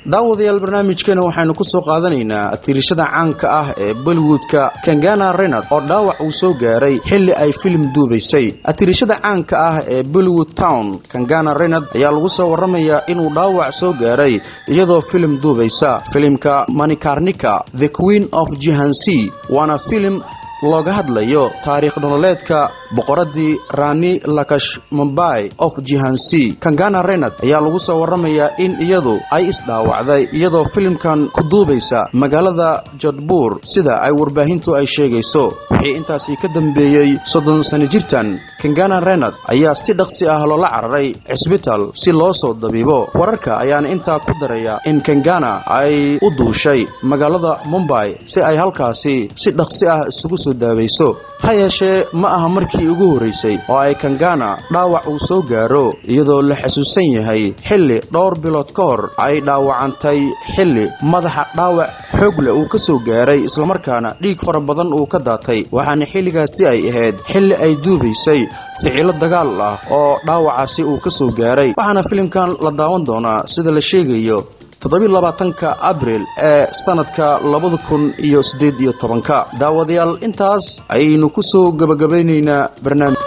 daawadayaal barnaamijkeena waxaynu ku soo qaadanaynaa atiirishada caanka ah ee bollywoodka kangana renard oo dhaawac uu soo gaaray xilli ay filim duubaysay atiirishada caanka ah ee bollywood town kangana renard ayaa lagu soo warramayaa inuu dhaawac soo gaaray iyadoo filim duubaysa filimka manikarnika the queen of jihansi waana filim looga hadlayo taariikh nololeedka boqoradii rani lakash mumbai of jihansi kangana renard ayaa lagu soo warramayaa in iyadu ay isdhaawacday iyadoo filimkan ku duubaysa magaalada jodbuur sida ay warbaahintu ay sheegayso wixii intaasi ka dambeeyey soddon sano jirtan kangana renard ayaa si dhaqsi ah loola cararay cisbital si loo soo dabiibo wararka ayaana intaa ku daraya in kangana ay u duushay magaalada mumbai si ay halkaasi si dhaqsi ah isugu soo daabayso ha yeeshee ma aha markii ugu horraysay oo ay kangana dhaawac uu soo gaaro iyadoo la xasuusan yahay xilli dhowr bilood ka hor ay dhaawacantay xilli madaxa dhaawac xoog leh uu ka soo gaaray islamarkaana dhiig fara badan uu ka daatay waxaana xilligaasi ay ahayd xilli ay duubaysay ficilo dagaal ah oo dhaawacaasi uu ka soo gaaray waxaana filimkan la daawan doonaa sida la sheegayo toddobylabaatanka abril ee sanadka labada kun iyo siddeed iyo tobanka daawadayaal intaas ayaynu ku soo gebagabaynaynaa barnaamij